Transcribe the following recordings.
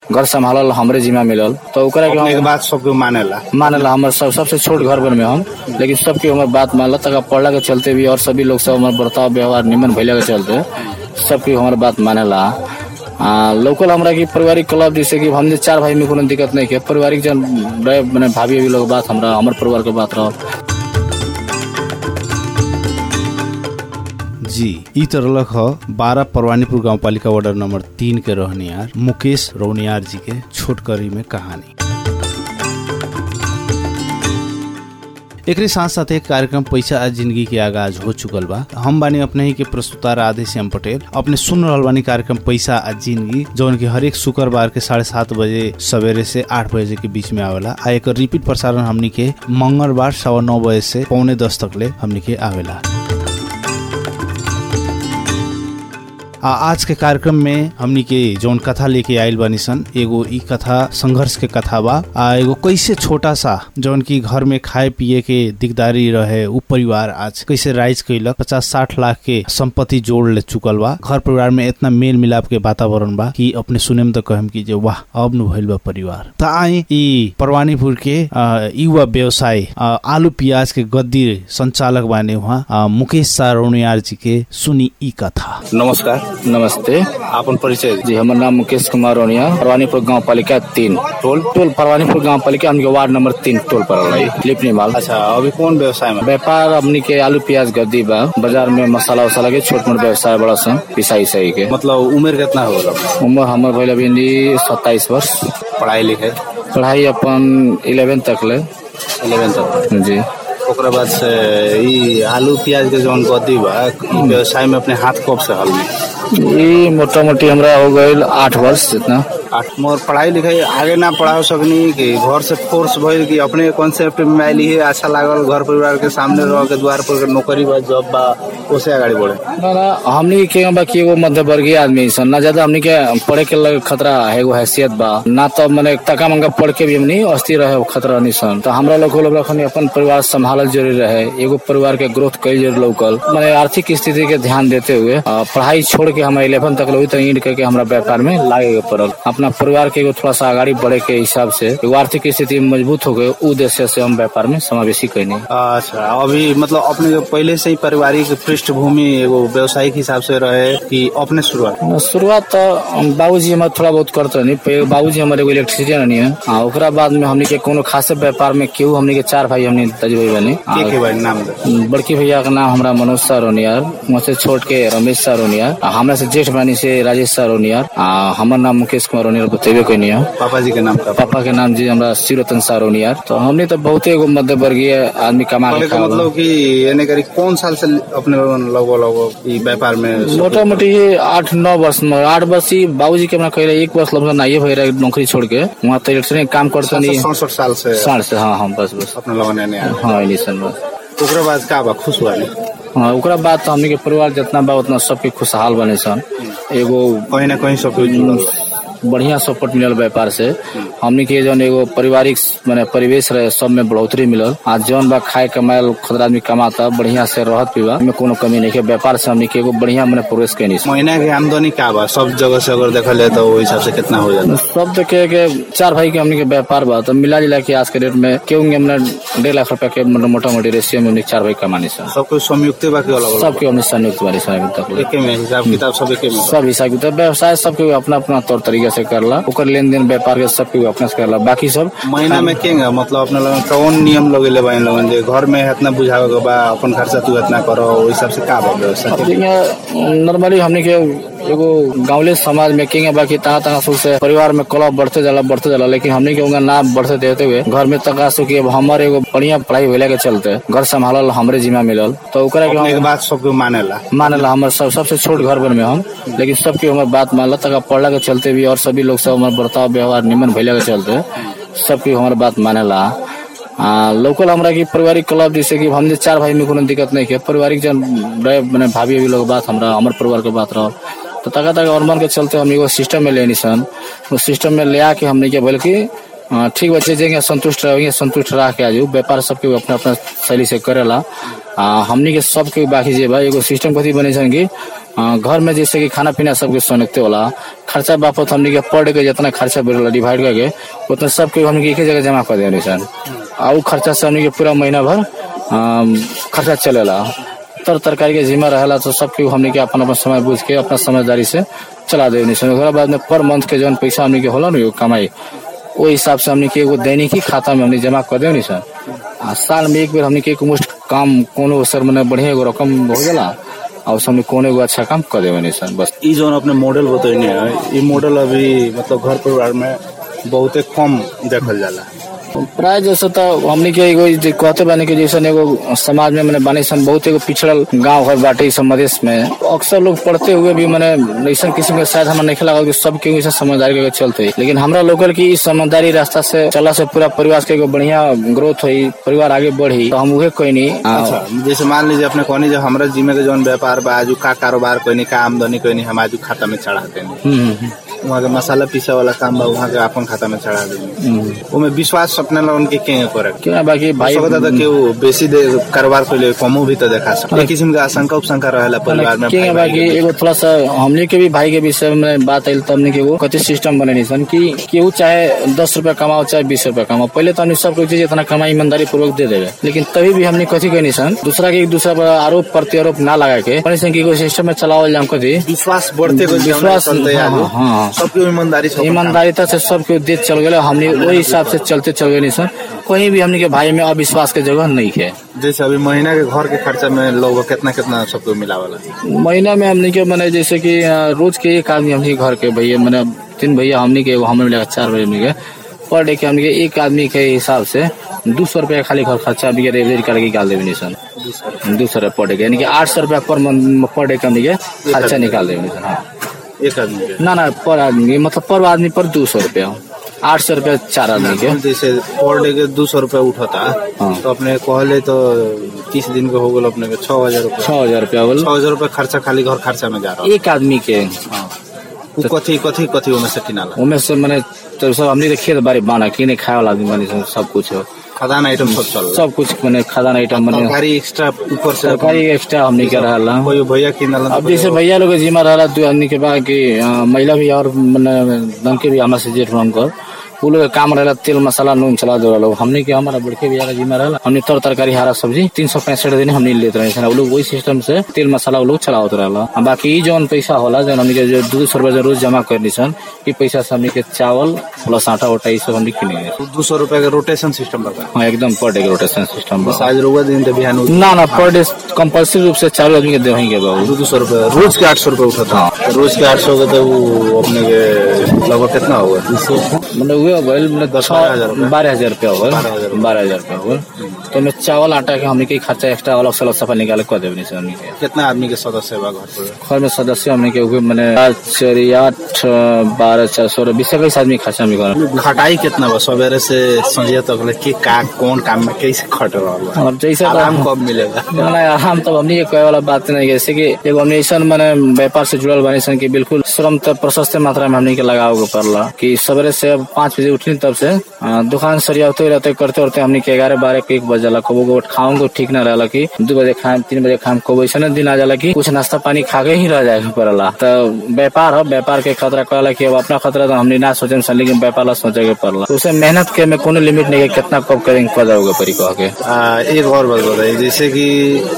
घर संभालल हमरे जिम्मा मिलल तो ओकरा के अपने के हम बात सबके मानेला मानेला हमर सब सबसे छोट घर बन में हम लेकिन सबके हमर बात मानला तक पढ़ला के चलते भी और सभी लोग सब हमार बर्ताव व्यवहार निमन भैला के चलते सबके हमार बात मानेला आ, लोकल हमरा की पारिवारिक क्लब जैसे कि हमने चार भाई में कोनो दिक्कत नहीं के पारिवारिक जन रहे मैंने भाभी अभी लोग बात हमरा हमर परिवार के बात रहो जी ई तरलक ह बारह परवानीपुर गांव पालिका वार्ड नंबर तीन के रहनियार मुकेश रौनियार जी के छोटकरी में कहानी एकरे साथ साथ एक कार्यक्रम पैसा आज जिंदगी के आगाज हो चुकल बा हम बानी अपने ही के प्रस्तुता राधे श्याम पटेल अपने सुन रहल बानी कार्यक्रम पैसा आज जिंदगी जौन की हरेक शुक्रवार के साढ़े सात बजे सवेरे से आठ बजे के बीच में आवेला आ एकर रिपीट प्रसारण हमनी के मंगलवार सवा नौ बजे से पौने दस तक ले हमनी के आवेला आ आज के कार्यक्रम में हमनी के जौन कथा लेके आयल बानी सन एगो ई कथा संघर्ष के कथा बा आ एगो कैसे छोटा सा जौन की घर में खाए पिए के दिकदारी रहे उ परिवार आज कैसे राइज कैलक पचास साठ लाख के संपत्ति जोड़ ले चुकल बा घर परिवार में इतना मेल मिलाप के वातावरण बा कि अपने सुने में तो कहम की जे वाह अब नु भइल बा परिवार त आई ई परवानीपुर के आ, युवा व्यवसाय आ, आलू प्याज के गद्दी संचालक बाने वहाँ आ, मुकेश सारोनियार जी के सुनी ई कथा नमस्कार नमस्ते आपन परिचय दी। जी हमर नाम मुकेश कुमार रोनिया परवानीपुर गांव पालिका तीन टोल टोल परवानीपुर गांव पालिका हमके वार्ड नंबर तीन टोल पर लिपनी माल अच्छा अभी कौन व्यवसाय में व्यापार हमनी के आलू प्याज गद्दी बा बाजार में मसाला वसाला के छोट मोट व्यवसाय बड़ा सन पिसाई सही के मतलब उम्र कितना होगा उम्र हमर भइल अभी सत्ताईस वर्ष पढ़ाई लिखाई पढ़ाई अपन इलेवन तक ले इलेवन तक जी ओकरा बाद से ई आलू प्याज के जौन गद्दी बा ई व्यवसाय में अपने हाथ कब से हल में ये मोटा मोटी हमरा हो गईल आठ वर्ष जितना आठ मोर पढ़ाई लिखाई आगे ना पढ़ा सकनी कि घर से फोर्स भइल कि अपने कॉन्सेप्ट में आइली है अच्छा लागल घर परिवार के सामने रह के द्वार पर के नौकरी बा जॉब बा ओसे आगाड़ी बढ़े ना ना हमनी के बा कि एगो मध्य वर्गीय आदमी सन ना ज्यादा हमनी के पढ़े के लगे खतरा है एगो हैसियत बा ना तो मने तका मंगा पढ़ के भी हमनी अस्थिर रहे खतरा नहीं सन तो हमरा लोग लोग रखनी अपन परिवार संभालल जरूरी रहे एगो परिवार के ग्रोथ कई जरूर लौकल माने आर्थिक स्थिति के ध्यान देते हुए अ, पढ़ाई छोड़ के हम इलेवन तक लोग तो ईंट करके हमरा व्यापार में लागे के पड़ल अपना परिवार के एगो थोड़ा सा आगाड़ी बढ़े के हिसाब से एगो आर्थिक स्थिति मजबूत हो गए उ उद्देश्य से हम व्यापार में समावेशी कैनी अच्छा अभी मतलब अपने के पहले से ही पारिवारिक पृष्ठभूमि एगो व्यवसायिक हिसाब से रहे कि अपने शुरुआत शुरुआत तो बाबूजी हमारे थोड़ा बहुत करते नहीं पहले बाबूजी हमारे एगो इलेक्ट्रिशियन नहीं है हाँ ओकरा बाद में हमने के कोनो खासे व्यापार में केहू हमने के चार भाई हमने तजबे बने के के भाई नाम दे बड़की भैया का नाम हमरा मनोज सारोनियार मुझसे छोट के रमेश सारोनियार आ, हमरा से जेठ बानी से राजेश सारोनियार आ, हमर नाम मुकेश कुमार रोनियार बतेबे कैनी है पापा जी के नाम का पापा के नाम जी हमरा शिवरतन सारोनियार तो हमने तो बहुते एगो मध्य वर्गीय आदमी कमा पहले के का खावल। मतलब कि यानी करी कौन साल से अपने लगो लगो ई व्यापार में मोटा मोटी ये आठ नौ वर्ष में आठ वर्ष ही बाबूजी के हमरा कह एक वर्ष लगभग नाइए भई रहे नौकरी छोड़ के वहाँ तो इलेक्ट्रॉनिक काम करते नहीं सड़सठ साल से साढ़ से हाँ हाँ बस बस अपने लगने नहीं आया हाँ इनिशन बस ओकरा बाद का बा खुश हुआ नहीं हाँ ओकरा बाद तो हमनी के परिवार जितना बा उतना सबके खुशहाल बने सन एगो कहीं ना कहीं सब कुछ जुड़ल बढ़िया सपोर्ट मिलल व्यापार से हमनी के जौन एगो पारिवारिक माने परिवेश रहे सब में बढ़ोतरी मिलल आज जौन बा खाए कमाए खुदरा आदमी कमाता बढ़िया से रहत पीवा में कोनो कमी नहीं है व्यापार से हमनी के एगो बढ़िया मैंने प्रोग्रेस कैनी महीना के आमदनी का बा सब जगह से अगर देखा जाए तो वो हिसाब से कितना हो जाता सब तो के, के चार भाई के हमने के व्यापार बा तो मिला जुला के आज के डेट में केहू के हमने डेढ़ लाख रुपया के मतलब मोटा मोटी रेशियो में हमने चार भाई कमानी सन सब कुछ संयुक्त बाकी अलग अलग सबके हमने संयुक्त बारी सन अभी तक ले। एके में हिसाब किताब सब एके में सब हिसाब किताब व्यवसाय सबके अपना अपना तौर तरीके से करला ओकर लेन देन व्यापार के सबके अपना से करला बाकी सब महीना में केंगा मतलब अपने लोगन कौन नियम लगेले बा इन लोगन जे घर में इतना बुझावे के बा अपन खर्चा तू इतना करो ओहि हिसाब से का बा व्यवस्था नॉर्मली हमने के एगो गांवले समाज में केंगे बाकी तना तना सुख से परिवार में कलह बढ़ते जाला बढ़ते जाला लेकिन हमने के उनका नाम बढ़ते देते हुए घर में तका सो कि अब हमारे एगो बढ़िया पढ़ाई होले के चलते घर संभालल हमरे जिम्मा मिलल तो ओकरा के अपने के हम बात सबके मानेला मानेला हमर सब सबसे छोट घर बन में हम लेकिन सबके हमर बात मानला तक पढ़ला के चलते भी और सभी लोग सब हमार बर्ताव व्यवहार निमन भैला के चलते सबके हमर बात मानेला आ, लोकल हमरा की पारिवारिक क्लब जैसे कि हमने चार भाई में कोनो दिक्कत नहीं है पारिवारिक जन रहे मैंने भाभी अभी लोग बात हमरा हमर परिवार के बात रहो तो तका तका और मन के चलते हम एगो सिस्टम में लेनी सन उस सिस्टम में ले आके हमने के बोले कि हाँ, ठीक बच्चे जेंगे संतुष्ट रहेंगे संतुष्ट रह के आजू व्यापार सबके अपना अपना शैली से करेला आ, हमनी के सबके बाकी जे बा एगो सिस्टम कथी बने सन कि अ, घर में जैसे कि खाना पीना सबके सोनते होला खर्चा बापत हमनी के पर डे के जितना खर्चा बढ़ेला डिवाइड करके उतना सबके हमनी के एक ही जगह जमा कर देनी सन आ उ खर्चा से हमनी के पूरा महीना भर अम, खर्चा चलेला तर तरकारी के जिम्मा रहेला तो सबके हमनी के अपन अपन समय बुझ के अपना समझदारी से चला देनी सन ओकरा बाद में पर मंथ के जौन पैसा हमनी के होला ना कमाई ओ हिसाब से हमनी के एगो दैनिक ही खाता में हमनी जमा कर देनी सर आ साल में एक बेर हमनी के एक मुश्त काम कोनो सर मने बढ़िया एगो रकम हो जाला और उसमें हमनी कोनो एगो अच्छा काम कर देवे नहीं सर बस ई जोन अपने मॉडल बतैने है ई मॉडल अभी मतलब घर परिवार में बहुते कम देखल जाला प्राय जैसे तो हमनी के एगो जे कहते बानी के जैसे एगो समाज में मैंने बानी सन बहुत एगो पिछड़ल गांव घर बाटे इस मधेश में अक्सर लोग पढ़ते हुए भी मैंने ऐसा किसी के शायद हमारा नहीं लगा कि सब के ऐसा समझदारी के चलते लेकिन हमरा लोकल की इस समझदारी रास्ता से चला से पूरा परिवार के एगो बढ़िया ग्रोथ हुई परिवार आगे बढ़ी तो हम उहे कोई नहीं अच्छा जैसे मान लीजिए अपने कहनी जो हमरा जिम्मे के जौन व्यापार बा आजू का कारोबार कोई का आमदनी कोई हम आजू खाता में चढ़ा देनी हम्म, हम्म, वहाँ के मसाला पीसे वाला काम बा वहाँ के अपन खाता में चढ़ा देनी हम्म। उमे विश्वास अपने लोगन के के करे क्या बाकी भाई सकता था कि वो बेसी दे कारोबार को ले कमो भी तो देखा सकता किस्म का आशंका उपशंका रहेला परिवार में के भाई बाकी भाई के एगो थोड़ा सा हमने के भी भाई के विषय में बात आयल तब के एगो कथी सिस्टम बने सन कि केहू चाहे दस रुपया कमाओ चाहे बीस रुपया कमाओ पहले तो हमने सबको चीज इतना कमाई ईमानदारी पूर्वक दे देवे लेकिन तभी भी हमने कथी कहनी सन दूसरा के एक दूसरा पर आरोप प्रत्यारोप ना लगा के कहनी सन कि एगो सिस्टम में चलावल जाम कथी विश्वास बढ़ते गए विश्वास चलते हाँ, आगे हाँ, हाँ। सबके ईमानदारी से अपन काम ईमानदारिता से सबके देख चल गए हमने वही हिसाब से चलते चल गए सर कहीं भी हमने के भाई में अविश्वास के जगह नहीं है जैसे अभी महीना के घर के खर्चा में लोग कितना कितना सबको मिलावला महीना में हमने के मैंने जैसे कि अ, रोज के एक आदमी हमने के घर के भैया मैंने तीन भैया हमने के एगो हमें मिलेगा चार भैया हमने के पर डे के हमने के एक आदमी के हिसाब से दो सौ रुपया खाली घर खर्चा भी एवरेज करके निकाल देवे सन दो सौ रुपया पर डे के यानी कि आठ सौ रुपया पर मंथ पर डे के हमने के खर्चा निकाल देवे सन हाँ एक आदमी के ना ना पर आदमी के, मतलब पर आदमी पर दो सौ रुपया आठ सौ रुपया चार आदमी के जैसे पर डे के दो सौ रूपया उठता हाँ। तो अपने कहले तो तीस दिन के हो गल अपने के छह हजार रूपया छह हजार रुपया बोल छह हजार रूपया खर्चा खाली घर खर्चा में जा रहा एक आदमी के उ कथी कथी कथी उनमें से किनाला उनमें से मैंने तो सब हमने के खेत बारी बाना किने खाए वाला आदमी बनी सन, सब कुछ हो खदान आइटम सब चल रहा सब कुछ मैंने खादान आइटम बने तरकारी एक्स्ट्रा ऊपर से सरकारी एक्स्ट्रा हमने के रहला कोई भैया किनला अब जैसे भैया लोग के जिम्मा रहला दू आदमी के बाद कि अ, महिला भी और मने दम के भी हमारे से जेठ हम कर उ लोग के काम रहला तेल मसाला नून चला दे लोग हमने के हमारा बड़के भैया का जिम्मा रहला हमने तर तरकारी हरा सब्जी तीन सौ पैंसठ दिन हमने लेते रहे सन उ लोग वही सिस्टम से तेल मसाला उ लोग चलावत रहला आ बाकी ई जौन पैसा होला जौन हमने के जो दो सौ रुपया रोज जमा करनी सन ई पैसा से हमने के चावल प्लस आटा उटा ई सब हमने किने दो सौ रूपया के रोटेशन सिस्टम बता हाँ एकदम पर डे के रोटेशन सिस्टम बा आज रुआ दिन तो बिहान ना ना पर डे कंपल्सरी रूप से चार आदमी के देवही के बाबू दो दो सौ रूपया रोज के आठ सौ रूपया उठा था रोज के आठ सौ के तो वो अपने के लगभग कितना होगा मतलब हुए भइल मतलब दस बारह हजार रुपया। बारह हजार रुपया हो बारह हजार रुपया। बारह हजार रुपया हो तो मैं चावल आटा के हमने के खर्चा एक्स्ट्रा अलग से अलग सफा निकाल कर देवे से हमने के कितना आदमी के सदस्य बा घर पर घर में सदस्य हमने के हुए मैंने आठ चार आठ बारह चार सोलह बीस इक्कीस आदमी खर्चा में घर खटाई कितना बा सवेरे से संझे तक ले के का कौन काम में कैसे खट रहा बा और जैसे तो- आराम कब मिलेगा ना आराम तो हमने ये कहे वाला बात नहीं है जैसे कि एगो हमने ऐसा मैंने व्यापार से जुड़ल बनी सन कि बिल्कुल श्रम तो प्रशस्त मात्रा में हमने के लगाओ के पड़ला कि सवेरे से अब पाँच बजे उठनी तब से अ, दुकान सरियाते रहते करते करते हमने के ग्यारह बारह के एक बज जाला कबो को खाऊंगे ठीक ना रहला कि दो बजे खाएं तीन बजे खाएं कबो ऐसा दिन आ जाला कि कुछ नाश्ता पानी खा के ही रह जाए के पड़ला तो व्यापार हो व्यापार के खतरा कहला कि अब अपना खतरा तो हमने ना सोचे सन लेकिन व्यापार ला सोचे के पड़ला तो उसे मेहनत के में कोनो लिमिट नहीं है कितना कब करेंगे पता होगा परी कह के आ, एक और बात बताइए जैसे कि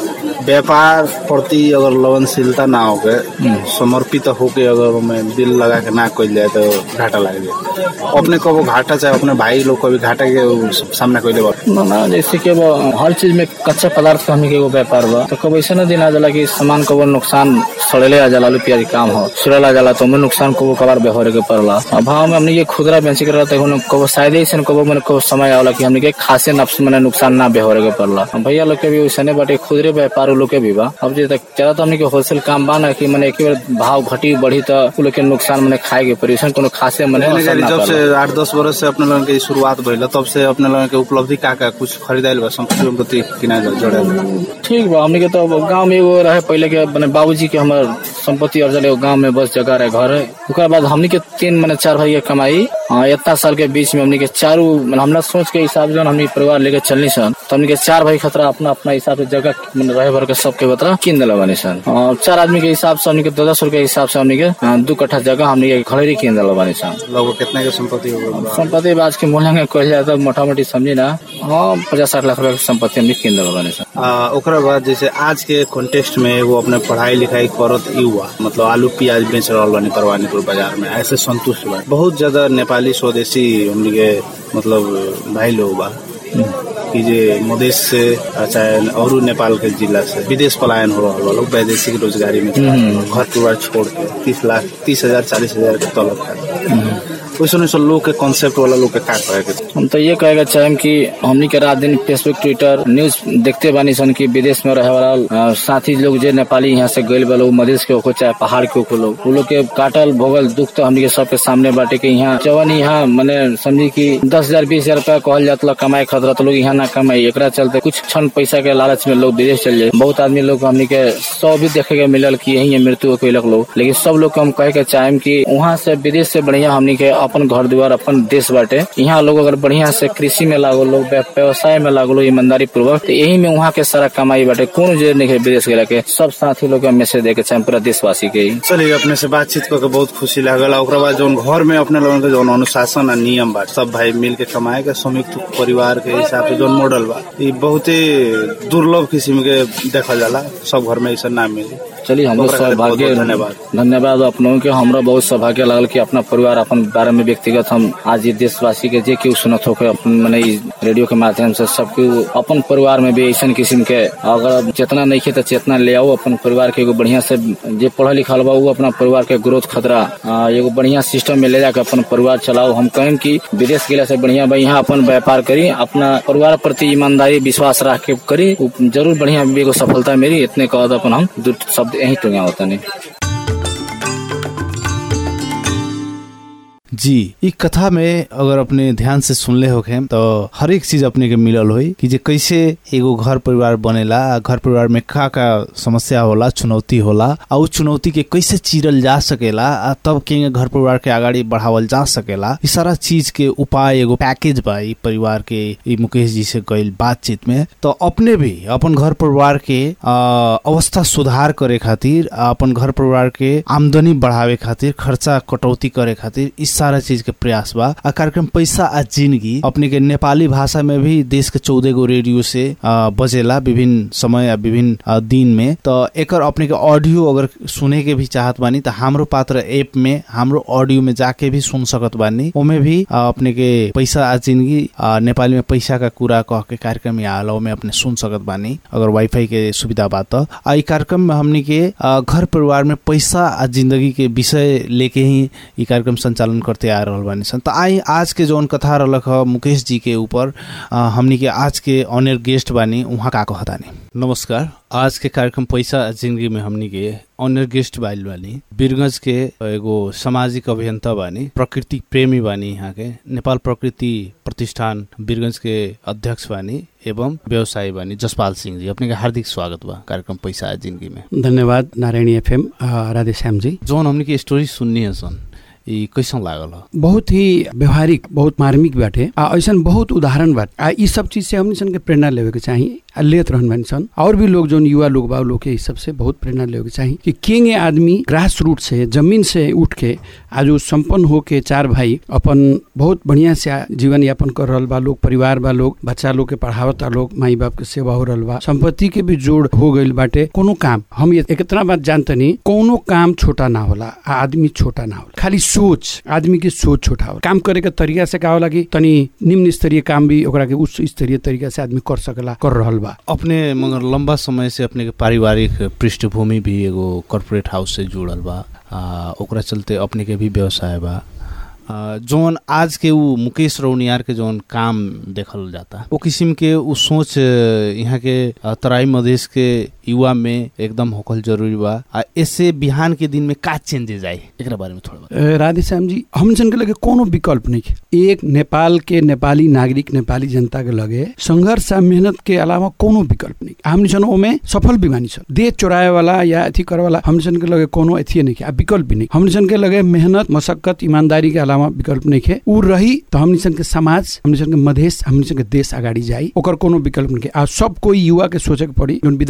व्यापार प्रति अगर लगनशीलता ना हो के समर्पित होके अगर मैं दिल लगा के ना कल जाए तो घाटा लग जाए अपने कबो घाटा चाहे अपने भाई लोग कभी घाटा के सामना कैले बा ना ना जैसे कि वो हर चीज में कच्चा पदार्थ का हमनी के एगो व्यापार बा तो कब ऐसा दिन आ जाला कि सामान कबो नुकसान सड़ेले आ जाला आलू प्याज के काम हो सड़ेला आ जाला तो ओमे नुकसान कबो कबार बेहोरे के पड़ला अब भाव में हमने ये खुदरा बेची कर रहता है कबो शायद ऐसा कबो मैंने कबो समय आवला कि हमने के खासे नफ्स मैंने नुकसान ना बेहोरे के पड़ला अब भैया लोग के भी वैसे बाटे खुदरे व्यापार उ लोग के भी बा अब जे तक ज्यादा तो हमने के होलसेल काम बा ना कि मैंने एक बार भाव घटी बढ़ी तो उ लोग के नुकसान मैंने खाए के पड़ी ऐसा कोनो खासे मैंने यानी असर कि ना जब पड़ला। से आठ दस बरस से अपने लोगन के शुरुआत भइल तब से अपने लोगन के उपलब्धि का का कुछ खरीदाइल बा संपत्ति प्रति किना जोड़े ठीक बा हमने के तो गांव में एगो रहे पहले के मैंने बाबूजी के हमर संपत्ति अर्जल एगो गांव में बस जगह रहे घर है ओकर बाद हमने के तीन मैंने चार भाई के कमाई हाँ, इतना साल के बीच में हमने के चारू हमरा सोच के हिसाब से हमने परिवार लेके चलनी सन तो हमने के चार भाई खतरा अपना अपना हिसाब से जगह मैंने रहे भर भर के सबके बतरा किन दिला बानी सन अ, चार आदमी के हिसाब से हमनी के दस दस रुपए के हिसाब से हमनी के अ, दू कट्ठा जगह हमनी के खड़ेरी किन दिला बानी सन लगभग कितना के संपत्ति हो गई बा? संपत्ति आज के मूल्य में कहल जाए तो मोटा मोटी समझी ना हाँ पचास साठ लाख रुपए के संपत्ति हमनी किन दिला बानी सन आ, ओकरा बाद जैसे आज के कॉन्टेक्स्ट में एगो अपने पढ़ाई लिखाई करत युवा मतलब आलू प्याज बेच रहल बानी परवानीपुर बाजार में ऐसे संतुष्ट बा बहुत ज्यादा नेपाली स्वदेशी हमनी के मतलब भाई लोग बा कि जे मधेश से आ, चाहे और नेपाल के जिला से विदेश पलायन हो रहा बा लोग वैदेशिक रोजगारी में घर परिवार छोड़ के तीस लाख तीस हजार चालीस हजार के तलब खाते वैसे वैसे लोग के कॉन्सेप्ट वाला लोग के का कहे के हम तो ये कहेगा चाहेम कि हमनी के रात दिन फेसबुक ट्विटर न्यूज देखते बानी सन कि विदेश में रहे वाला अ, साथी लोग जे नेपाली यहाँ से गइल बा लोग मधेश के होको चाहे पहाड़ के होको लोग उ लोग के काटल भोगल दुख तो हमनी के सबके सामने बाटे के यहाँ जवन यहाँ मैंने समझी कि दस हजार बीस हजार रूपया कहल जात ला कमाए खतरा तो लोग यहाँ ना कमाई एकरा चलते कुछ क्षण पैसा के लालच में लोग विदेश चल जाए बहुत आदमी लोग हमनी के सौ भी देखे के मिलल कि यही मृत्यु कैलक लोग लेकिन सब लोग के हम कहे के चाहेम कि वहाँ से विदेश से बढ़िया हमनी के अपन घर द्वार अपन देश बाटे यहाँ लोग अगर बढ़िया से कृषि में लागो लोग व्य- व्यवसाय में लागो लोग ईमानदारी पूर्वक तो यही में वहाँ के सारा कमाई बाटे कौन जे नहीं है विदेश गेला के सब साथी लोग के मैसेज दे के चाहे पूरा देशवासी के ही चलिए अपने से बातचीत करके बहुत खुशी लागल ओकरा बाद जौन घर में अपने लोगन के जौन अनुशासन आ नियम बा सब भाई मिल के कमाए के संयुक्त परिवार के हिसाब से जौन मॉडल बा ई बहुते दुर्लभ किस्म के देखल जाला सब घर में ऐसा ना मिली चलिए हम लोग ओकरा खातिर सौभाग्य बहुत-बहुत धन्यवाद। धन्यवाद अपनों के हमरा बहुत सौभाग्य लागल कि अपना परिवार अपन बारे में व्यक्तिगत हम आज ये देशवासी के जे केहू सुनत होके अपन मने ई रेडियो के माध्यम से सबके अपन परिवार में भी ऐसा किस्म के अगर चेतना नहीं खे तो चेतना ले आओ अपन परिवार के एगो बढ़िया से जे पढ़ल लिखल बा उ अपना परिवार के ग्रोथ खतरा आ, एगो बढ़िया सिस्टम में ले जाकर अपन परिवार चलाओ हम कहें कि विदेश गेला से बढ़िया बा यहाँ अपन व्यापार करी अपना परिवार प्रति ईमानदारी विश्वास रख के करी उ जरूर बढ़िया एगो सफलता मेरी इतने कहत अपन हम दू शब्द यही टूंगा होता नहीं जी ई कथा में अगर अपने ध्यान से सुनले होखे तो हर एक चीज अपने के मिलल होई कि जे कैसे एगो घर परिवार बनेला आ घर परिवार में का का समस्या होला चुनौती होला आ उ चुनौती के कैसे चीरल जा सकेला आ तब के घर परिवार के आगाड़ी बढ़ावल जा सकेला ई सारा चीज के उपाय एगो पैकेज बा ई परिवार के ई मुकेश जी से गइल बातचीत में तो अपने भी अपन घर परिवार के आ, अवस्था सुधार करे खातिर आ अपन घर परिवार के आमदनी बढ़ावे खातिर खर्चा कटौती करे खातिर इस सारा चीज के प्रयास बा आ कार्यक्रम पैसा आ जिंदगी अपने के नेपाली भाषा में भी देश के चौदह गो रेडियो से आ, बजेला विभिन्न समय आ विभिन्न आ, दिन में तो एकर अपने के ऑडियो अगर सुने के भी चाहत बानी तो हमरो पात्र ऐप में हमरो ऑडियो में जाके भी सुन सकत बानी ओमे भी आ, अपने के पैसा आ जिंदगी आ, नेपाली में पैसा का कुरा कह के कार्यक्रम यहाँ आला ओमे अपने सुन सकत बानी अगर वाईफाई के सुविधा बा त आ ई कार्यक्रम में हमनी के आ, घर परिवार में पैसा आ जिंदगी के विषय लेके ही ई कार्यक्रम संचालन करते आ रहल बानी सन त आई आज के जौन कथा रहलक ह मुकेश जी के ऊपर आ, हमनी के आज के ऑनर गेस्ट बानी उहाँ का कहतानी नमस्कार आज के कार्यक्रम पैसा आ जिंदगी में हमनी के ऑनर गेस्ट बाइल बानी वीरगंज के एगो सामाजिक अभियंता बानी प्रकृति प्रेमी बानी यहाँ के नेपाल प्रकृति प्रतिष्ठान वीरगंज के अध्यक्ष बानी एवं व्यवसायी बानी जसपाल सिंह जी अपने के हार्दिक स्वागत बा कार्यक्रम पैसा आ जिंदगी में धन्यवाद नारायणी एफएम राधे श्याम जी जौन हमनी के स्टोरी सुननी है सन ई कैसन लागल ह बहुत ही व्यवहारिक बहुत मार्मिक बाटे आ ऐसन बहुत उदाहरण बाटे आ ई सब चीज से हमनी सन के प्रेरणा लेवे के चाही आ लेत रहन बानी सन और भी लोग जोन युवा लोग बा उ लोग के ई सब से बहुत प्रेरणा लेवे के चाही कि केंगे आदमी ग्रास रूट से जमीन से उठ के आज उ संपन्न हो के चार भाई अपन बहुत बढ़िया से आ- जीवन यापन कर रहल बा लोग परिवार बा लोग बच्चा लोग के पढ़ावता लोग माई बाप के सेवा हो रहल बा संपत्ति के भी जोड़ हो गइल बाटे कोनो काम हम ये इतना बात जानतनी कोनो काम छोटा ना होला आ आदमी छोटा ना होला खाली सोच आदमी के सोच छोटा होला काम करे के तरीका से का होला कि तनी निम्न स्तरीय काम भी ओकरा के उच्च स्तरीय तरीका से आदमी कर सकला कर रहल बा अपने मगर लंबा समय से अपने के पारिवारिक पृष्ठभूमि भी एगो कॉर्पोरेट हाउस से जुड़ल बा आ, ओकरा चलते अपने के भी व्यवसाय बा आ, जौन आज के उ मुकेश रौनियार के जौन काम देखल जाता वो किस्म के उ सोच अ, यहाँ के अ, तराई मधेश के युवा में एकदम होकल जरूरी बा आ इससे बिहान के दिन में का चेंजेस आई एकरा बारे में थोड़ा बता अ, राधे श्याम जी हम सन के लगे कोनो विकल्प नहीं है एक नेपाल के नेपाली नागरिक नेपाली जनता के लगे संघर्ष आ मेहनत के अलावा कोनो विकल्प नहीं हमनी सन ओमे सफल भी मानी सन देह चोराए वाला या अथी करे वाला हमनी सन के लगे कोनो अथी नहीं है आ विकल्प भी नहीं हमनी सन के लगे मेहनत मशक्कत ईमानदारी के अलावा विकल्प नहीं है उ रही तो हमनी सन के समाज हमनी सन के मधेश हमनी सन के देश अगाडि जाई ओकर कोनो विकल्प नहीं है आ सब कोई युवा के सोचे के पड़ी जोन विद्यार्थी बा ओकरो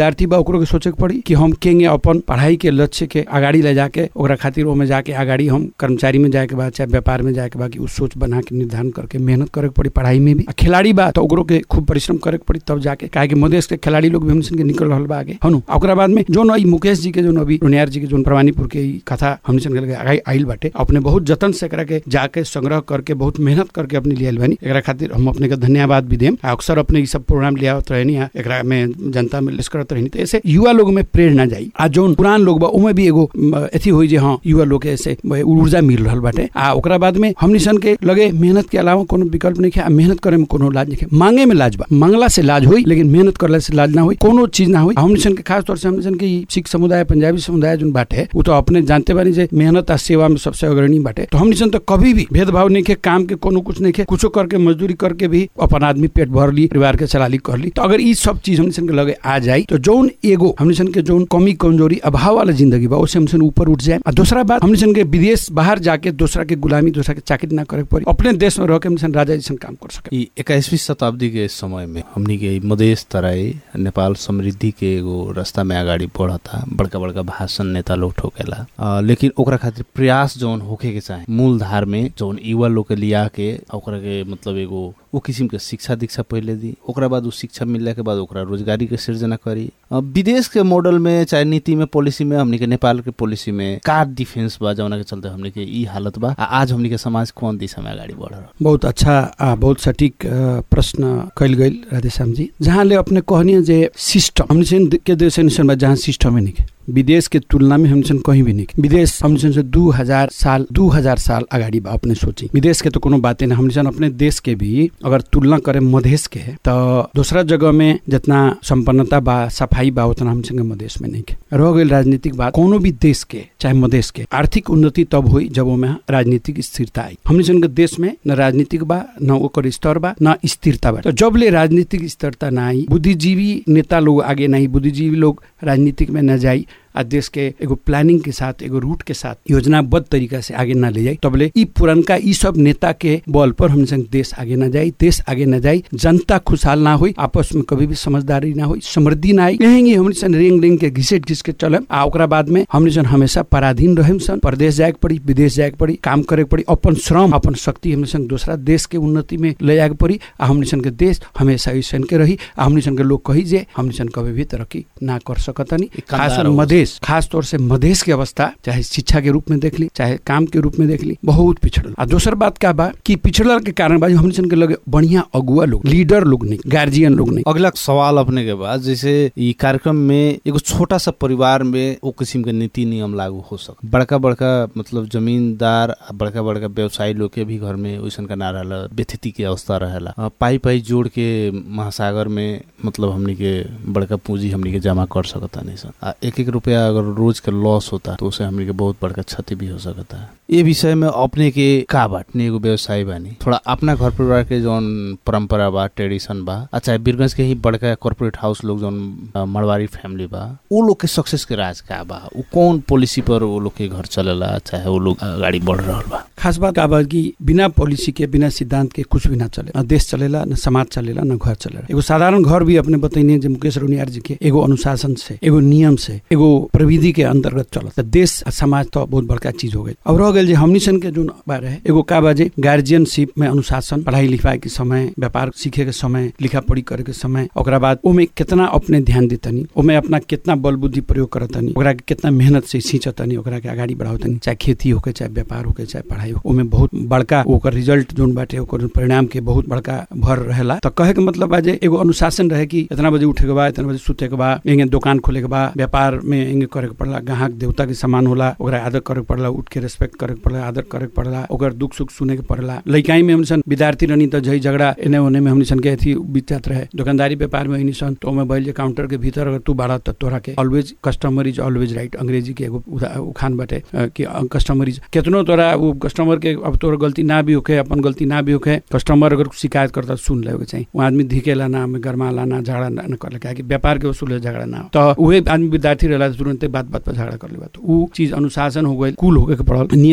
ओकरो के सोचे के पड़ी कि हम केंगे अपन पढ़ाई के लक्ष्य के अगाडि ले जाके ओकरा खातिर ओमे जाके अगाडि हम कर्मचारी में जाए के बाद चाहे व्यापार में जाए के बाद कि उ सोच बना के निर्धारण करके मेहनत करे के पड़ी पढ़ाई में भी आ खिलाड़ी बा तो ओकरो के खूब परिश्रम करे के पड़ी तब जाके काहे कि मधेश के खिलाड़ी लोग भी हमनी के निकल रहल बा आगे हनु आ ओकरा बाद में जोन ई मुकेश जी के जोन अभी रोनियार जी के जोन प्रवानीपुर के ई कथा हमनी सन के आगे आइल बाटे अपने बहुत जतन से एकरा के जाके संग्रह करके बहुत मेहनत करके अपने लियल बानी एकरा खातिर हम अपने के धन्यवाद भी देम आ अक्सर अपने ई सब प्रोग्राम लियावत रहनी आ एकरा में जनता में लिस्ट करत रहनी तो ऐसे युवा लोग में प्रेरणा जाई आ जोन पुरान लोग बा उमे भी एगो म, एथी होई जे हाँ युवा लोग के ऐसे ब- ऊर्जा मिल रहल बाटे आ ओकरा बाद में हमनी सन के लगे मेहनत के अलावा कोनो विकल्प नहीं है आ मेहनत करे में कोनो लाज नहीं है मांगे में लाज बा मांगला से लाज होई लेकिन मेहनत करला से लाज ना होई कोनो चीज ना होई हमनी सन के खास तौर से हमनी सन के ई सिख समुदाय पंजाबी समुदाय जोन बाटे उ तो अपने जानते बानी जे मेहनत आ सेवा में सबसे अग्रणी बाटे तो हमनी सन तो कभी भी भेदभाव नहीं के काम के कोनो कुछ नहीं के कुछो करके मजदूरी करके भी अपन आदमी पेट भर ली परिवार के चला ली कर ली तो अगर ई सब चीज हमनी सन के लगे आ जाई तो जोन एगो हमनी सन के जोन कमी कमजोरी अभाव वाला जिंदगी बा उससे हमनी सन ऊपर उठ जाए और दूसरा बात हमनी सन के विदेश बाहर जाके दूसरा के गुलामी दूसरा के चाकरी ना करे के पड़ी अपने देश में रह के हमनी सन राजा जैसन काम कर सके ई इक्कीसवीं शताब्दी के समय में हमनी के ई मधेश तराई नेपाल समृद्धि के एगो रास्ता में अगाडि बढ़ता बड़का बड़का भाषण नेता लोग ठोकेला आ, लेकिन ओकरा खातिर प्रयास जौन होखे के चाहे मूल धार में जौन युवा लोग के लिया के आ ओकरा के मतलब एगो वो किसिम के शिक्षा दीक्षा पहले दी ओकरा बाद उ शिक्षा मिलला के बाद ओकरा रोजगारी के सृजना करी आ, विदेश के मॉडल में चाहे नीति में पॉलिसी में हमनी के नेपाल के पॉलिसी में का डिफेंस बा जौना के चलते हमनी के ई हालत बा आ आज हमनी के समाज कौन दिशा में अगाडि बढ़ रहा बहुत अच्छा आ बहुत सटीक अ, प्रश्न कैल गई राधेश्याम जी जहाँ ले अपने कहनी जे सिस्टम हमने सन के देश ऐसन बा जहाँ सिस्टम ही नहीं के। विदेश के तुलना में हमने सन कहीं भी नहीं के। विदेश हमने सन से दू हजार साल दू हजार साल अगाडि बा अपने सोची विदेश के तो कोनो बातें नहीं हमने सन अपने देश के भी अगर तुलना करे मधेश के तो दूसरा जगह में जितना संपन्नता बा सफाई बा उतना हम संगे मधेश में नहीं के रह गई राजनीतिक बात कोनो भी देश के चाहे मधेश के आर्थिक उन्नति तब हुई जब ओमे राजनीतिक स्थिरता आई हमने सन के देश में न राजनीतिक बा न ओकर स्तर बा न स्थिरता बा तो जब ले राजनीतिक स्थिरता ना आई बुद्धिजीवी नेता लोग आगे नहीं बुद्धिजीवी लोग राजनीतिक में न जाई आ देश के एगो प्लानिंग के साथ एगो रूट के साथ योजनाबद्ध तरीका से आगे ना ले जाई तबले ई पुरनका ई सब नेता के बल पर हम संग देश आगे ना जाई देश आगे ना जाई जनता खुशहाल ना होई आपस में कभी भी समझदारी ना होई समृद्धि ना आई यही हमनी सन रेंग रेंग के घिसेट घिस के चलम आ ओकरा बाद में हमनी सन हमेशा पराधीन रहेम सन परदेश जाए के पड़ी विदेश जाए के पड़ी काम करे के पड़ी अपन श्रम अपन शक्ति हमनी सन दूसरा देश के उन्नति में ले जाए के पड़ी आ हमनी सन के देश हमेशा ऐसन के रही आ हमनी सन के लोग कही जे हमनी सन कभी भी तरक्की ना कर सकतनी कंधार खास हो। मधेश खास तौर से मधेश की अवस्था चाहे शिक्षा के रूप में देख ली चाहे काम के रूप में देख ली बहुत पिछड़ल आ दोसर बात का बा कि पिछड़ल के कारण बा हमनी सन के लगे बढ़िया अगुआ लोग लीडर लोग नहीं गार्जियन लोग नहीं अगला सवाल अपने के बाद जैसे ई कार्यक्रम में एगो छोटा सा परिवार में वो किस्म के नीति नियम लागू हो सक बड़का बड़का मतलब जमींदार आ बड़का बड़का व्यवसायी लोग के भी घर में वैसन का ना रहला व्यथिति के अवस्था रहेला आ, पाई पाई जोड़ के महासागर में मतलब हमनी के बड़का पूंजी हमनी के जमा कर सकता नहीं सन आ एक एक रुपया अगर रोज के लॉस होता तो उसे हमनी के बहुत बड़का क्षति भी हो सकता है ये विषय में अपने के का बाटने एगो व्यवसायी बानी थोड़ा अपना घर परिवार के जौन परंपरा बा ट्रेडिशन बा अच्छा बीरगंज के ही बड़का कॉर्पोरेट हाउस लोग जौन अ, मरवाड़ी फैमिली बा वो लोग के सक्सेस के राज का बा वो कौन पॉलिसी पर वो लोग के घर चलेला चाहे वो लोग गाड़ी बढ़ रहल बा खास बात का बा कि बिना पॉलिसी के बिना सिद्धांत के कुछ भी ना चले न देश चलेला न समाज चलेला न घर चलेला एगो साधारण घर भी अपने बतैने जे मुकेश रोनियार जी के एगो अनुशासन से एगो नियम से एगो प्रविधि के अंतर्गत चलत त देश आ समाज तो बहुत बड़का चीज हो गई अब रह गेल जे हमनी सन के जोन बा रहे एगो का बाजे गार्जियनशिप में अनुशासन पढ़ाई लिखाई के समय व्यापार सीखे के समय लिखा पढ़ी करे के समय ओकरा बाद ओमे कितना अपने ध्यान देतनी ओमे अपना कितना बल बुद्धि प्रयोग करतनी ओकरा के कितना मेहनत से सींचतनी ओकरा के आगाड़ी बढ़ावतनी चाहे खेती होके चाहे व्यापार होके चाहे पढ़ाई हो ओमे बहुत बड़का ओकर रिजल्ट जोन बाटे ओकर परिणाम के बहुत बड़का भर रहेला तो कहे के मतलब बा जे एगो अनुशासन रहे कि इतना बजे उठे के बा इतना बजे सुते के बा एंगे दुकान खोले के बा व्यापार में एंगे करे के पड़ला ग्राहक देवता के समान होला ओकरा आदर करे के पड़ला उठ के रेस्पेक्ट करे के पड़ला आदर करे के पड़ला ओकर दुख सुख सुने के पड़ला लइकाई में हमसन विद्यार्थी रहनी तो झई झगड़ा एने ओने में हमनी सन के थी बीतत रहे दुकानदारी व्यापार में हमनी सन तो में बैल जे काउंटर के भीतर अगर तू बाड़ा त तोरा के always customer is always right अंग्रेजी के एगो उदा- उखान बाटे अ, कि कस्टमर इज केतनो तोरा वो कस्टमर के अब तोर गलती ना भी होखे अपन गलती ना भी होखे कस्टमर अगर शिकायत करता तो सुन लेवे के चाहिए वो आदमी धिकेला ना में गरमाला ना झगड़ा ना ना करले काहे कि व्यापार के वसूल झगड़ा ना हो। तो उहे आदमी विद्यार्थी रहला तो तुरंते बात बात पर झगड़ा कर लेबा तो उ चीज अनुशासन हो गइल कुल होके के पड़ल नियम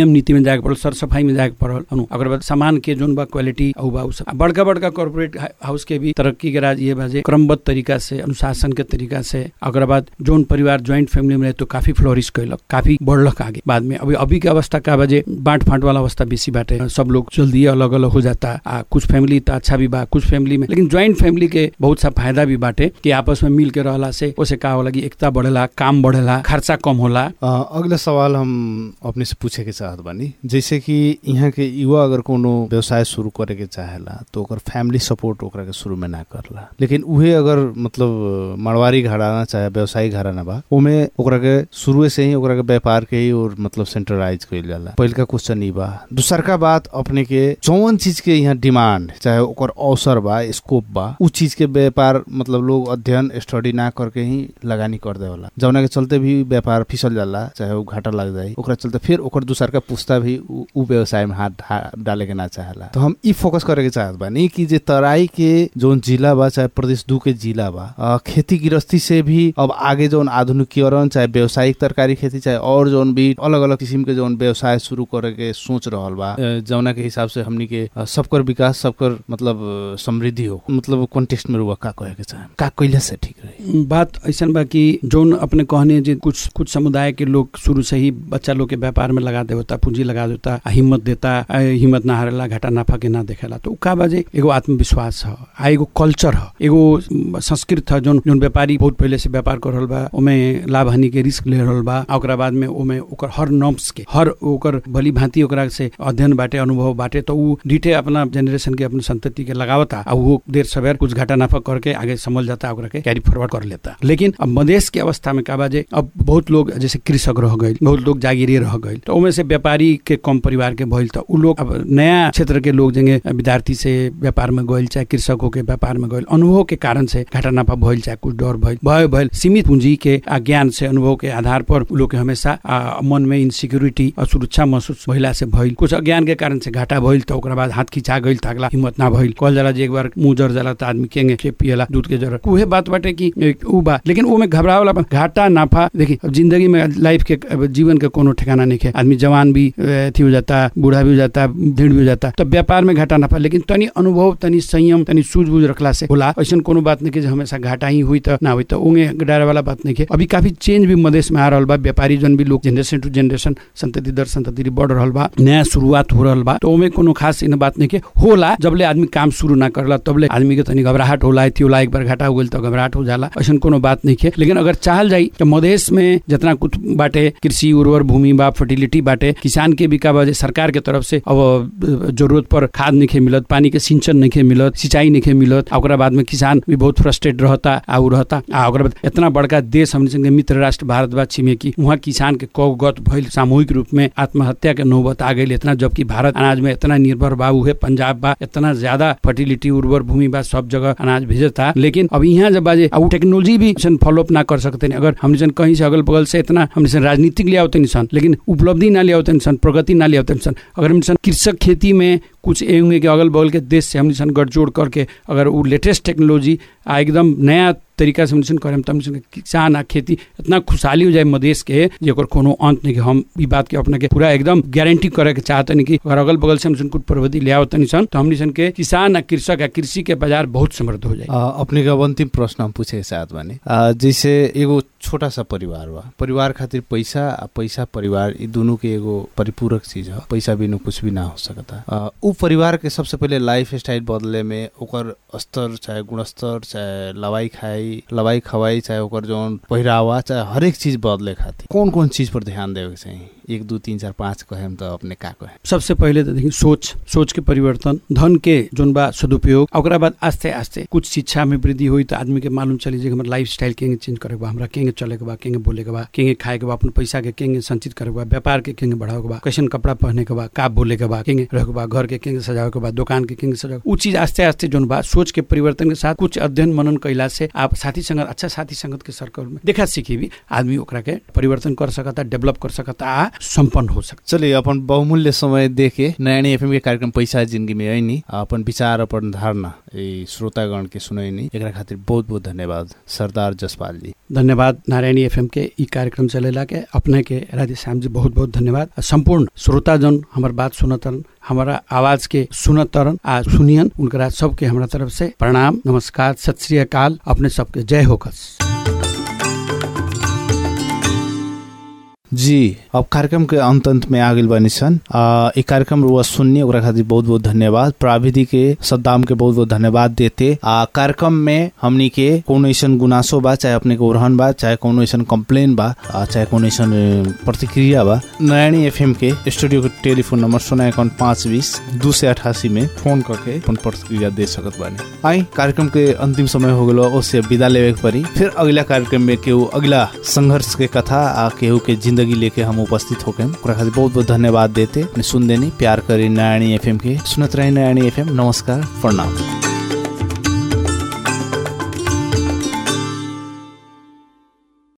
नियम नीति में जाके पड़ल सर सफाई में जाके पड़ल अनु ओकर बाद सामान के जोन बा क्वालिटी औ बा उ सब आ बड़का बड़का कॉर्पोरेट हाउस के भी तरक्की के राज ये बा जे क्रमबद्ध तरीका से अनुशासन के तरीका से ओकर बाद जोन परिवार ज्वाइंट फैमिली में रहे तो काफी फ्लोरिश कैलक काफी बढ़लक आगे बाद में अभी अभी के अवस्था का बजे बांट फांट वाला अवस्था बेसी बाटे सब लोग जल्दी अलग अलग हो जाता आ कुछ फैमिली तो अच्छा भी बा कुछ फैमिली में लेकिन ज्वाइंट फैमिली के बहुत सा फायदा भी बाटे कि आपस में मिल के रहला से ओसे का होला कि एकता बढ़ेला काम बढ़ेला खर्चा कम होला अ, अगला सवाल हम अपने से पूछे के चाहत बानी जैसे कि यहाँ के युवा अगर कोनो व्यवसाय शुरू करे के चाहेला तो ओकर फैमिली सपोर्ट ओकरा के शुरू में ना करला लेकिन उहे अगर मतलब मड़वारी घराना चाहे व्यवसायिक घराना बा ओमे ओकरा के शुरू से ही ओकरा के व्यापार के ही और मतलब सेंट्रलाइज कइल जाला पहिलका क्वेश्चन ई बा दूसरका बात अपने के जौन चीज के यहाँ डिमांड चाहे ओकर अवसर बा स्कोप बा उ चीज के व्यापार मतलब लोग अध्ययन स्टडी ना करके ही लगानी कर देवला जौना के चलते भी व्यापार फिसल जाला चाहे वो घाटा लग जाए ओकरा चलते फिर ओकर दूसर का पुस्ता भी उ उ व्यवसाय में हाथ ढा- डाले के ना चाहेला तो हम ई फोकस करे के चाहत बानी कि जे तराई के जोन जिला बा चाहे प्रदेश दू के जिला बा अ, खेती गृहस्थी से भी अब आगे जोन आधुनिकीकरण चाहे व्यावसायिक तरकारी खेती चाहे और जोन भी अलग अलग किस्म के जोन व्यवसाय शुरू करे के सोच रहल बा अ, जौना के हिसाब से हमनी के अ, सबकर विकास सबकर मतलब अ, समृद्धि हो मतलब कॉन्टेक्स्ट में रुआ का कहे के चाहे का कइला से ठीक रही बात ऐसा बा कि जोन अपने कहने जे कुछ कुछ समुदाय के लोग शुरू से ही बच्चा लोग के व्यापार में लगा देवता पूंजी लगा देता आ हिम्मत देता आ हिम्मत ना हारेला घाटा नाफा के ना देखेला तो उ का बाजे एगो आत्मविश्वास ह आ एगो कल्चर ह एगो संस्कृत ह जोन जोन व्यापारी बहुत पहले से व्यापार कर रहल बा ओमे लाभ हानि के रिस्क ले रहल बा आ ओकरा बाद में ओमे ओकर हर नॉर्म्स के हर ओकर भली भांति ओकरा से अध्ययन बाटे अनुभव बाटे तो उ डीटे अपना जनरेशन के अपने संतति के लगावता आ वो देर सवेर कुछ घाटा नाफा करके आगे समझ जाता ओकरा के कैरी फॉरवर्ड कर लेता लेकिन अब मधेश के अवस्था में का बाजे अब बहुत लोग जैसे कृषक रह गए बहुत लोग जागीरे रह गए तो उनमें से व्यापारी के कम परिवार के भइल तो उ लोग अब नया क्षेत्र के लोग जेंगे विद्यार्थी से व्यापार में गइल चाहे कृषकों के व्यापार में गइल अनुभव के कारण से घाटा नाफा भइल चाहे कुछ डर भइल भय भइल सीमित पूंजी के आ ज्ञान से अनुभव के आधार पर उ लोग के हमेशा आ, मन में इनसिक्योरिटी और सुरक्षा महसूस भइला से भइल कुछ अज्ञान के कारण से घाटा भइल तो ओकरा बाद हाथ खिंचा गइल तो अगला हिम्मत ना भइल कहल जाला जे एक बार मुंह जर जाला तो आदमी केंगे के पियला दूध के जरूरत उहे बात बाटे कि एक उ बा लेकिन वो में घबराए वाला बा। घाटा नाफा देखी अब जिंदगी में लाइफ के अब जीवन के कोनो ठिकाना नहीं है आदमी जवान भी अ, अथी हो जाता बूढ़ा भी हो जाता भीड़ भी हो जाता तो व्यापार में घाटा नाफा लेकिन तनी अनुभव तनी संयम तनी सूझबूझ रखला से होला ऐसा कोनो बात नहीं कि जे हमेशा घाटा ही हुई तो ना हुई तो उंगे डरे वाला बात नहीं है अभी काफी चेंज भी मधेश में आ रहल बा व्यापारी जन भी लोग जनरेशन टू जनरेशन संतति दर संतति बढ़ रहल बा नया शुरुआत हो रहल बा तो ओमे कोनो खास इन बात नहीं के होला जबले आदमी काम शुरू ना करला तबले आदमी के तनी घबराहट होला थी होला एक बार घाटा हो गइल तो घबराहट हो जाला ऐसा कोनो बात नहीं है लेकिन अगर चाहल जाई तो मधेश में जितना कुछ बाटे कृषि उर्वर भूमि बा फर्टिलिटी बाटे किसान के भी का बा जे सरकार के तरफ से अब अ, जरूरत पर खाद नहीं मिलत पानी के सिंचन नहीं मिलत सिंचाई नहीं मिलत आ ओकरा बाद में किसान भी बहुत फ्रस्ट्रेट रहता आ उ रहता आ ओकरा बाद इतना बड़का देश हमने संगे मित्र राष्ट्र भारत बा छिमेकी वहाँ किसान के कौगत भइल सामूहिक रूप में आत्महत्या के नौबत आ गई इतना जबकि भारत अनाज में इतना निर्भर बा उहे पंजाब बा इतना ज्यादा फर्टिलिटी उर्वर भूमि बा सब जगह अनाज भेजता लेकिन अब यहाँ जब बाजे अब टेक्नोलॉजी भी फॉलोअप ना कर सकते अगर हमने सन कहीं से अगल बगल से इतना हमने सन राजनीतिक ले आवते सन लेकिन उपलब्धि ना ले आवते सन प्रगति ना ले आवते सन अगर हमने सन कृषक खेती में कुछ एंगे के अगल बगल के देश से हमने सन गठजोड़ करके अगर वो लेटेस्ट टेक्नोलॉजी आ एकदम नया तरीका से हमने करें तो हमने किसान आ खेती इतना खुशहाली हो जाए मधेश के जेकर कोनो अंत नहीं कि हम ई बात के अपने के पूरा एकदम गारंटी करे के चाहते नहीं कि अगर अगल बगल से हमने कुछ प्रगति ले आवत नहीं सन तो हमने सन के किसान आ कृषक आ कृषि के बाजार बहुत समृद्ध हो जाए अ, अपने का अंतिम प्रश्न हम पूछे के साथ बानी अ, जैसे एगो छोटा सा परिवार बा परिवार खातिर पैसा आ पैसा परिवार ई दोनों के एगो परिपूरक चीज है पैसा बिना कुछ भी ना हो सकता अ, उ परिवार के सबसे पहले लाइफ स्टाइल बदले में ओकर स्तर चाहे गुणस्तर चाहे लवाई खाई लवाई खवाई चाहे ओकर जौन पहिरावा चाहे हरेक चीज बदले खातिर कौन कौन चीज पर ध्यान देवे के चाहिए एक दू तीन चार पाँच कहेम तो अपने का कहे सबसे पहले तो देखिए सोच सोच के परिवर्तन धन के जोन बा सदुपयोग आ ओकरा बाद आस्ते आस्ते कुछ शिक्षा में वृद्धि हुई तो आदमी के मालूम चली जे हमारा लाइफ स्टाइल केंगे चेंज करे के बा हमरा केंगे चले के बा केंगे बोले के बा केंगे खाए के बा अपन पैसा के केंगे संचित करे के बा व्यापार के केंगे बढ़ावे के बा कैसन कपड़ा पहने के बा का बोले के बा केंगे रहे के बा घर के केंगे सजावे के बा दुकान के केंगे सजावे उ चीज आस्ते आस्ते जोन बा सोच के परिवर्तन के साथ कुछ अध्ययन मनन कैला से आप साथी संगत अच्छा साथी संगत के सर्कल में देखा सीखी भी आदमी ओकरा के परिवर्तन कर सकता डेवलप कर सकता आ संपन्न हो सकता चलिए अपन बहुमूल्य समय देके नयानी एफएम के कार्यक्रम पैसा जिंदगी में ऐनी आ अपन विचार अपन धारणा ई श्रोतागण के सुनैनी एकरा खातिर बहुत बहुत धन्यवाद सरदार जसपाल जी धन्यवाद नारायणी एफएम के ई कार्यक्रम चलेला के अपने के राधे श्याम जी बहुत बहुत धन्यवाद आ संपूर्ण श्रोता जन हमार बात सुनतरन हमारा आवाज के सुनतरन आ सुनियन उनकरा सबके हमरा तरफ से प्रणाम नमस्कार सत श्री अकाल अपने सबके जय होकस जी अब कार्यक्रम के अंत अंत में आ गइल बानी सन आ, ई कार्यक्रम रुआ सुननी ओकरा खातिर बहुत बहुत धन्यवाद प्राविधि के सद्दाम के बहुत बहुत धन्यवाद देते आ कार्यक्रम में हमनी के कोनो ऐसन गुनासो बा चाहे अपने के उड़हन बा चाहे कोनो ऐसन कंप्लेन बा आ, चाहे कोनो ऐसन अ, प्रतिक्रिया बा नयानी एफएम के स्टूडियो के टेलीफोन नंबर सोना अकाउंट पाँच बीस दू से अठासी में फोन करके अपन प्रतिक्रिया दे सकत बानी आई कार्यक्रम के अंतिम समय हो गलो उससे विदा लेवे के पड़ी फिर अगला कार्यक्रम में केहू अगला संघर्ष के कथा आ केहू के जिंदगी लेके हम उपस्थित होके ओकरा खातिर बहुत बहुत धन्यवाद देते अपने सुन देनी प्यार करी नयानी एफएम के सुनत रही नयानी एफएम नमस्कार प्रणाम